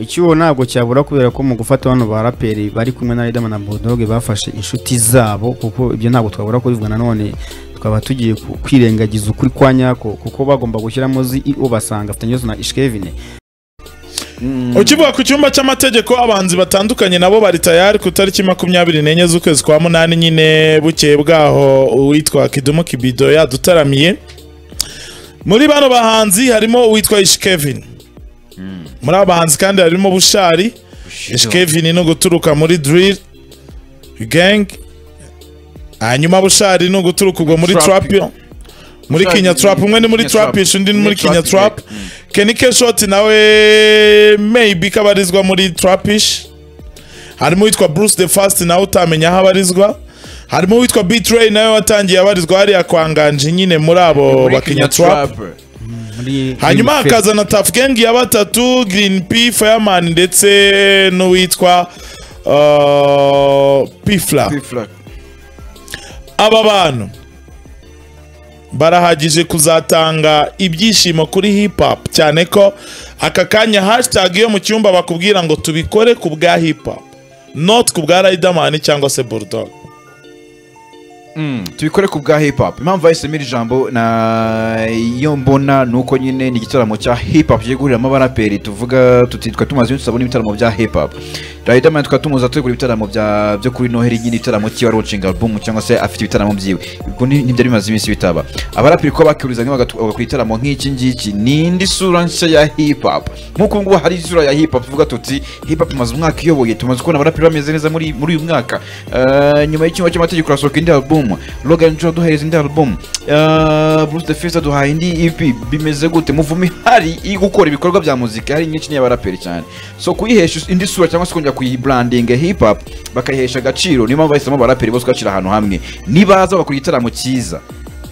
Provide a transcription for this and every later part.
icyuho ntabwo cyabura kubera ko mu gufata bano baraperi bari kumwe na Riderman na Bulldog bafashe inshuti zabo kuko ibyo ntabwo twabura kubivuga nanone twaba tugiye ku- kwirengagiza ukuri kwa nyako kuko bagomba gushyiramo CEO basanga afitanye ibibazo na Ishkevine ukivuga ku cyumba cy'amategeko abahanzi batandukanye nabo bari tayari ku itariki makumyabiri n'enye z'ukwezi kwa munani nyine bukeye bwaho uwitwa kidumu kibido yadutaramiye muri bano bahanzi harimo uwitwa ishikevin muri aba bahanzi kandi harimo bushari ishikevin ni uguturuka muri drill gang hanyuma bushari ni uguturuka ubwo muri Trap. trap muri Bushari kinya ni- trap umwe ni muri Kinya trap Trap. undi ni Ni muri kinya Trap. trap Mm. Kenny Keshoti nawe maybe ko abarizwa muri Trapish harimo uwitwa Bruce the Fast nawe utamenya aho abarizwa harimo uwitwa B-Tray nawe watangiye abarizwa hariya kwa Nganji nyine muri abo Muri bakinya Kenya Trap Trap. muri hanyuma hakaza na Tough Gang ya batatu Green P Fireman ndetse n'uwitwa uh, Pifla P-Flag. aba bantu barahagije kuzatanga ibyishimo kuri hip hop cyane ko aka kanya hashtag yo mu cyumba bakubwira ngo tubikore ku bwa hip hop not ku bwa Riderman cyangwa se Bulldog Mm, tubikore ku bwa hip hop impamvu bahisemo iri jambo na iyo mbona ni uko nyine ni igitaramo cya hip hop kigiye guhuriramo abaraperi tuvuga tuti twari tumaze iminsi tutabona ibitaramo bya hip hop Riderman twari tumuza turi gukora ibitaramo bya byo kuri Noheli nyine ibitaramo cyiwe launching album cyangwa se afite ibitaramo byiwe ubwo ni- ntibyari bimaze iminsi bitaba abaraperi kuba bakihurizanya bagatu- bagakora ibitaramo nk'iki ngiki ni indi sura nshya ya hip hop nk'uko ngubu hari isura ya hip hop tuvuga tuti hip hop imaze umwaka iyoboye tumaze kubona abaraperi bameze neza muri muri uyu mwaka Eh, nyuma y'icyumba cy'amategeko harasohoka indi album Logan Joe aduhereza indi album Eh, Bruce the Fist aduhaye indi EP bimeze gute muvumi hari iri gukora ibikorwa bya muzika hari nyinshi y'abaraperi cyane so kuyihesha indi sura cyangwa se kongera kuyibranding hip hop bakayihesha agaciro niyo mpamvu bahisemo abaraperi bose kubashyira ahantu hamwe nibaza bakora igitaramo cyiza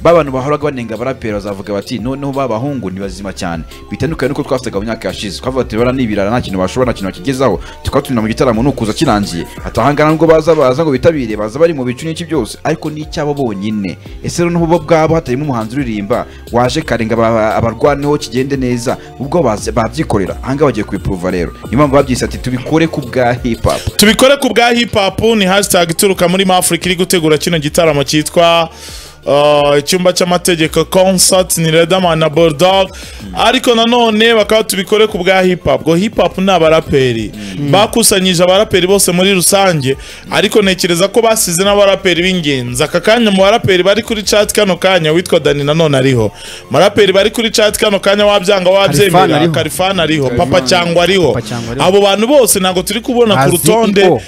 ba bantu bahoraga banenga abaraperi bazavuga bati noneho ba bahungu ni bazima cyane bitandukanye nuko twasaga mu myaka yashize twavuga bati bara ni ibirara nta kintu bashobora nta kintu bakigezaho tukaba tubona mu gitaramo nukuza kirangiye atahangana nubwo baza baza ngo bitabire baza bari mu bicu n'iki byose ariko ni icyabo bonyine ese noneho bo bwabo hatarimo umuhanzi uririmba waje karenga aba- abarwaneho kigende neza ubwo baze- babyikorera ahangaha bagiye kubipuruva rero niyo mpamvu babyise ati tubikore ku bwa hip hop tubikore ku bwa hip hop ni hashtag ituruka muri Africa iri gutegura kino gitaramo cyitwa uh, icyumba cy'amategeko concert ni Riderman na Bulldog ariko nanone bakaba tubikore ku bwa hip hop ngo hip hop ni abaraperi bakusanyije abaraperi bose muri rusange ariko ntekereza ko basize n'abaraperi b'ingenzi aka kanya mu baraperi bari kuri chat kano kanya witwa Dani nanone ariho mu baraperi bari kuri chat kano kanya wabyanga Kalifani wabyemera ariho. Kalifani ariho Papa cyangwa ariho Papa Cyangwa ariho. abo bantu bose ntabwo turi kubona ku Azi rutonde iwo.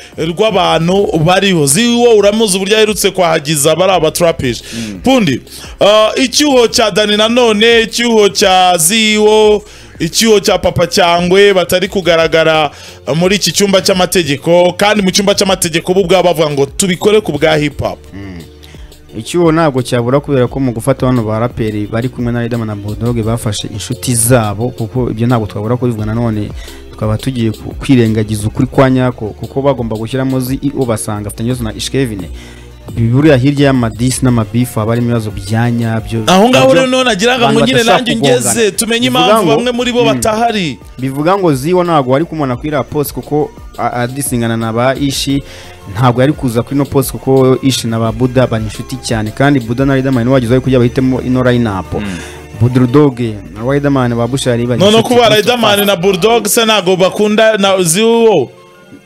rw'abantu bariho ziwo uramuzi uburyo aherutse kwahagiza bari abaturapishe pundi uh, icyuho cya dani nanone icyuho cya ziwo icyuho cya papa cyangwe batari kugaragara uh, muri iki cyumba cy'amategeko kandi mu cyumba cy'amategeko bo ubwabo bavuga ngo tubikore ku bwa hip hop icyuho ntabwo cyabura kubera ko mu gufata bano baraperi bari kumwe na Riderman na Bulldog bafashe inshuti zabo kuko ibyo ntabwo twabura kubivuga nanone twaba tugiye ku- kwirengagiza ukuri kwa nyako kuko bagomba gushyiramo CEO basanga afitanye ibibazo na Ishkevine buriya hirya y'amadisi n'amabifu haba harimo ibibazo bya nyabyo aho ngaho nabyo rero noneho nagiraga ngo abantu nyine badashaka nanjye kugongana. ngeze tumenye Bivuga impamvu ngo- bamwe muri bo Mm. batahari bivuga ngo ziwa ntabwo wari kumubona kuri iriya posi kuko a- adisingana na ba ishi ntabwo yari kuza kuri ino posi kuko ishi na ba buda bari inshuti cyane kandi buda na riderman wagize aho kujya bahitemo ino rayinapu budurudoge na riderman ba bushari bari none inshuti kuba kuko- Riderman na Bulldog se ntabwo bakunda na ziwo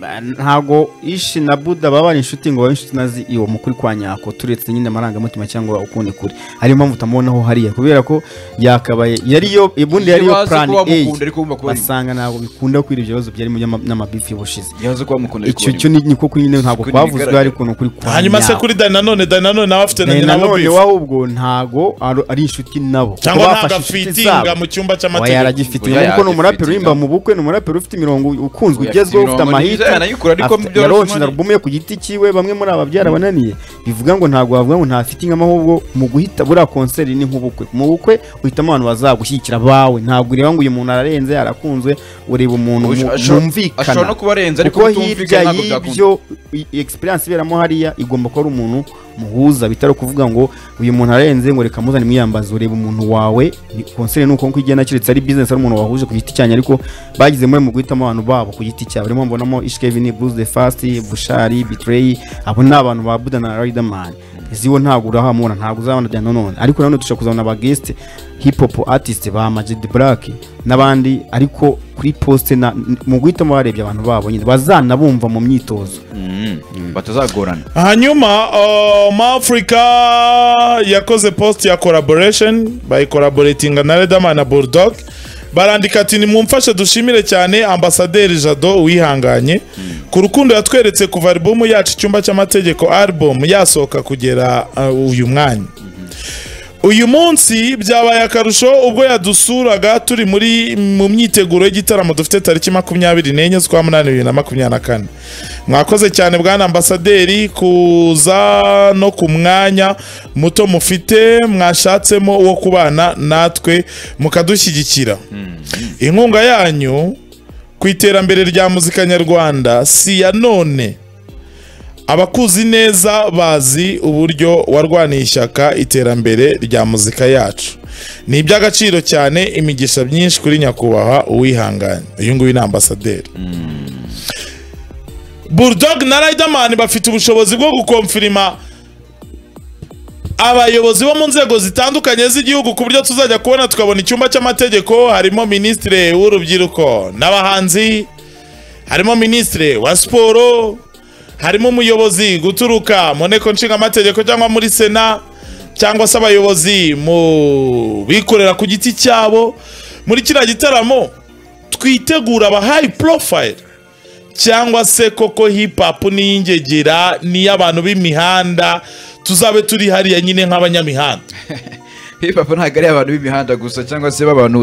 Ba- ntabwo ishi na buda baba bari inshuti ngo babe inshuti na zi iwo mukuri kwa nyako turetse nyine amarangamutima cyangwa ukundi kuri hari impamvu utamubonaho hariya kubera ko yakabaye yari yo ubundi yari yo Ntibazi plan kuba A mukunda, ariko bumva ko bari- basanga ntabwo bikunda kwira ibyo bibazo byarimo by'ama- n'amabifu y'ubushize yahoze kuba mukunda ariko icyo barimo. cyo ni niko kuri nyine ntabwo Kuri kwavuzwe bigaragara. hari ukuntu kuri kwa hanyuma se nyabo. kuri dani nanone dani nanone nawe afite na Na- nyina bo nanone bifu wawe ubwo ntago ari- ari inshuti nabo cyangwa Kuko ntabwo bafashe inshuti afitinga zabo. mu cyumba Oya, cy'amategeko yaragifite Oya, kuko ni umuraperi yaragifite urimba mu ingaruka. bukwe ni umuraperi ufite imirongo ukunzwe Oya, ugezweho afite ufite imirongo amahiti nibyo, yanayikora, ariko afite- byoroshye yaronse imana. na albumu ye ku giti cyiwe bamwe muri aba byarabananiye bivuga ngo ntabwo wavuga ngo nta fitting amahubwo mu guhita buriya konseri ni nk'ubukwe mu bukwe uhitamo abantu bazagushyigikira bawe ntabwo ureba ngo uyu muntu ararenze yarakunzwe ureba umuntu mu- Ashobora- mwumvikana ashobora no kuba arenze ariko kuko kutumvikana hirya ntabwo byakunda. y'ibyo i- experience iberamo hariya igomba kuba ari umuntu muhuza bitari ukuvuga ngo uyu muntu arenze ngo reka muzane mwiyambaze ureba umuntu wawe ni konseri nuko nkuko igenda keretse ari business ari umuntu wahuje ku giti cyanyu ariko bagize muri mu guhitamo abantu babo ku giti cyabo rero mbonamo Ishkevin Bruce the Fast Bushari Bitrey abo ni abantu ba Buda na Riderman ziwo ntabwo urahamura ntabwo uzabona bya none ariko nanone dushobora kuzabona aba guest hip hop artist ba Majid Black n'abandi ariko kuri poste na mu guhitamo barebye abantu babo nyine bazanabumva mu myitozo batazagorana hanyuma uh, maafurika yakoze post ya collaboration bayikoraboratinga na redama na bulldog barandika ati nimumfashe dushimire cyane ambasaderi jado wihanganye ku rukundo yatweretse kuva alubumu yacu icyumba cy'amategeko album yasohoka kugera uh, uyu mwanya uyu munsi byabaye akarusho ubwo yadusuraga turi muri mu myiteguro y'igitaramo dufite tariki makumyabiri n'enye z'ukwa munani bibiri na makumyabiri na kane mwakoze cyane bwana ambasaderi kuza no ku mwanya muto mufite mwashatsemo wo kubana natwe mukadushyigikira inkunga yanyu ku iterambere rya muzika nyarwanda si iya none abakuzi neza bazi uburyo warwaniye ishyaka iterambere rya muzika yacu ni iby'agaciro cyane imigisha myinshi kuri nyakubahwa uwihanganye uyu nguyu ni ambasaderi bulldog na riderman bafite ubushobozi bwo gukomfirima abayobozi bo mu nzego zitandukanye z'igihugu ku buryo tuzajya kubona tukabona icyumba cy'amategeko harimo minisitiri w'urubyiruko n'abahanzi harimo minisitiri wa siporo harimo umuyobozi guturuka mu nteko nshingamategeko cyangwa muri sena cyangwa se abayobozi mu bikorera ku giti cyabo muri kiriya gitaramo twitegura aba hayi porofayiri cyangwa se koko hip hop n'iy'ingegera n'iy'abantu b'imihanda tuzabe turi hariya nyine nk'abanyamihanda hip hop ntabwo ari abantu b'imihanda gusa cyangwa se b'abantu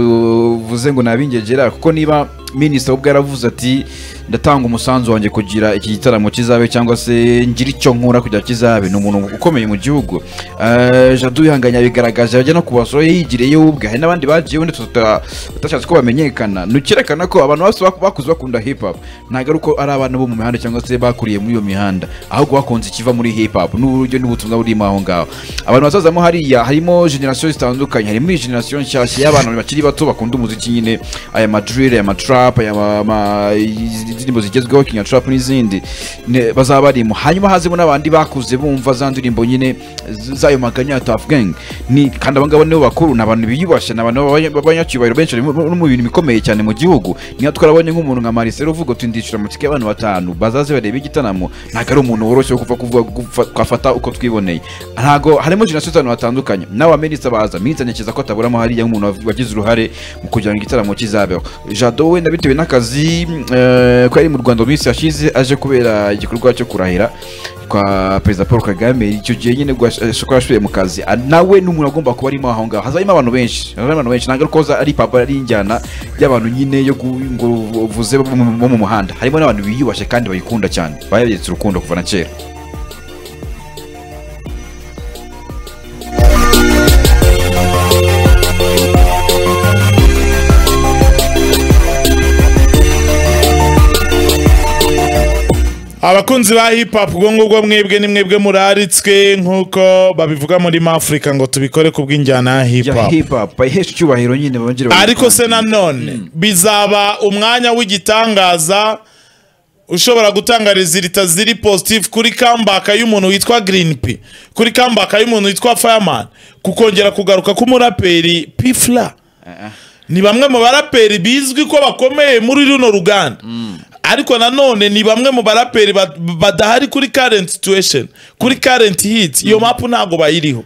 uvuze ngo ni ab'ingegera kuko niba minisita ubwo yaravuze ati ndatanga umusanzu wanjye kugira iki gitaramo kizabe cyangwa se ngira icyo nkura kugira kizabe ni umuntu ukomeye mu gihugu Eh, jadu wihanganye yabigaragaje ajya no ku basoro yigiriye ubwe hari n'abandi bagiye undi tuta- tutashatse ko bamenyekana ni ukerekana ko abantu bose bak- bakuze bakunda hip hop ntabwo ari uko ari abana bo mu mihanda cyangwa se bakuriye muri iyo mihanda ahubwo bakunze ikiva muri hip hop n'uburyo n'ubutumwa burimo aho ngaho abantu bazazamo hariya harimo generasiyo zitandukanye harimo iyi generasiyo nshyashya y'abantu bakiri bato bakunda umuziki nyine aya madrire aya matrap aya ma- ma- indirimbo zigezweho kinyatrap n'izindi ne- bazaba barimo hanyuma hazemo n'abandi bakuze bumva za ndirimbo nyine z- z'ayo maganya ya Tuff Gang ni kandi aba ngaba nibo bakuru ni abantu biyubashye ni abantu b'abanya- b'abanyacyubahiro benshi bari mu- no mu bintu bikomeye cyane mu gihugu niyo twarabonye nk'umuntu nka Marcel uvuga uti ndishyura amatike y'abantu batanu bazaze barebe igitaramo ntabwo ari umuntu woroshye wo kuva kuvuga gufa- twafata uko twiboneye ntabwo harimo generasiyo z'abantu batandukanye n'aba minisita baza minisita nyakiza ko ataburamo hariya nk'umuntu wagize uruhare mu kugira ngo igitaramo kizabeho jado wenda bitewe n'akazi eh, ko yari mu rwanda mu minsi yashize aje kubera igikorwa cyo kurahira kwa perezida paul kagame icyo gihe nyine ubwo yash- eh, ko yashoye mu kazi Ah, nawe n'umuntu agomba kuba arimo aho ngaho hazarimo abantu benshi hazarimo abantu benshi ntabwo ari ko za- ari papa ari injyana y'abantu nyine yo gu- ngo uvuze bo mu- bo mu muhanda harimo n'abantu biyubashye kandi bayikunda cyane bayabyetse urukundo kuva na kera abakunzi ba hip hop ubwo ngubwo mwebwe ni mwebwe muraritswe nk'uko babivuga muri mafurika ngo tubikore ku bw'injyana ya hip ya hop hip hop bayihesha icyubahiro nyine bongere bayikunde. ariko se nanone bizaba umwanya w'igitangaza ushobora gutanga rezilita ziri positive kuri kambaka y'umuntu witwa green p kuri kambaka y'umuntu witwa fireman kukongera kugaruka k'umuraperi pifla ni bamwe mu baraperi bizwi ko bakomeye muri runo ruganda ariko nanone ni bamwe mu baraperi ba- badahari kuri current situation kuri current hit iyo mapu ntabwo bayiriho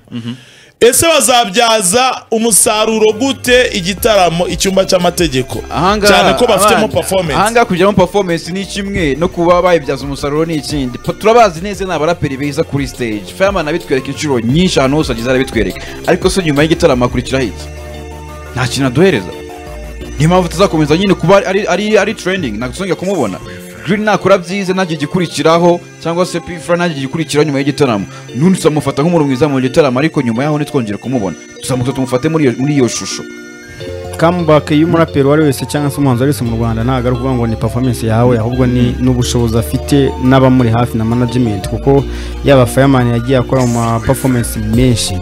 ese bazabyaza umusaruro gute igitaramo icyumba cy'amategeko ahangaha cyane ko bafitemo abana- performance ahangaha kugiramo performance ni kimwe no kuba bayibyaza umusaruro ni ikindi Po- turabazi neza ni abaraperi beza kuri stage fireman abitwereka inshuro nyinshi ahantu hose ageze arabitwereka ariko se nyuma y'igitaramo akurikiraho iki nta kintu aduhereza niyo mpamvu tuzakomeza nyine kuba ari ari ari trending ntabwo tuzongera kumubona Green nakora byiza ntajye igikurikiraho cyangwa se Pfla ntajye igikurikiraho nyuma y'igitaramo n'undi tuzamufata nk'umuntu mwiza mu gitaramo ariko nyuma yaho ntitwongere kumubona tuzamufata tumufate muri iyo- muri iyo shusho comeback y'umuraperi uwo ari wese cyangwa se umuhanzi wese mu rwanda ntabwo ari ukuvuga ngo ni performance yawe ahubwo ni n'ubushobozi afite n'abamuri hafi na management kuko yaba fireman yagiye akora mu ma performance menshi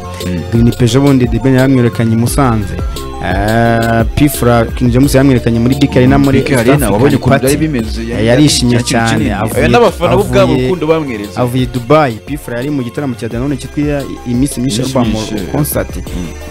green page bundi the ben yamwirekanye i musanze Eh, pifura king james yamwirekanye muri big arena muri Big Arena, East African wabonye ukuntu Party. byari bimeze yarishimye ikintu cyane kinini. avuye- n'abafana bo ubwabo avuye- urukundo bamwereza avuye i dubayi pifura yari mu gitaramo cya danone cyitwa iminsi myinshi Iminsi yo mu myinshi. concert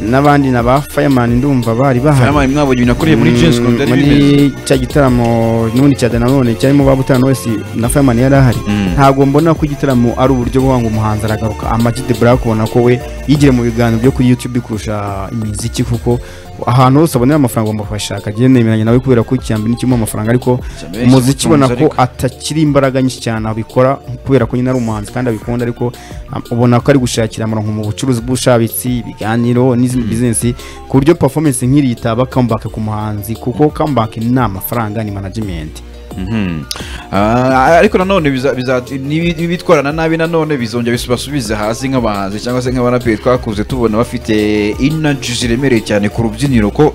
n'abandi na ba fireman ndumva bari bahari Fireman mwabonye ibintu yakoreye muri jeans ukuntu byari bimeze muri cya gitaramo n'ubundi cya danone cyarimo ba butano wese na fireman yari ahari Mm. ntabwo mbona ko igitaramo ari uburyo bwo ngo umuhanzi aragaruka amagi de black ubona ko we yigire mu biganiro byo kuri youtube kurusha imiziki kuko ahantu hose abonera amafaranga bamufashaka agiye nemeranya nawe kubera ko icyambere ni kimwe mu mafaranga ariko Cyamenshi umuziki ubona ko ariko. atakiri imbaraga nyinshi cyane abikora kubera ko nyine ari umuhanzi kandi abikunda ariko am- ubona ko ari gushakira amaronko mu bucuruzi bw'ubushabitsi ibiganiro n'izindi bizinesi ku buryo performance nk'iri yitaba comeback ku muhanzi kuko comeback ni amafaranga ni management Mhm. Ah, ariko nanone biza- biza- nibi- nibitwarana nabi nanone bizongera bisubize hasi nk'abahanzi cyangwa se nk'abaraperi twakuze tubona bafite inaji ziremereye cyane ku rubyiniro ko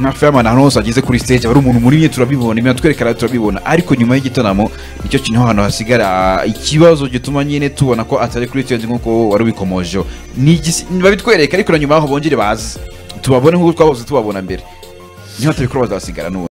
nka fireman ahantu hose ageze kuri stage aba ari umuntu munini turabibona ibintu atwereka radiyo turabibona ariko nyuma y'igitaramo nicyo kintu hano hasigara ikibazo gituma nyine tubona ko atari kuri stage nk'uko wari ubikomojeho Ni igisi- babitwereka ariko na nyuma yaho bongere baze tubabone nk'uko twahoze tubabona mbere niba tubikora bazasigara n'ubu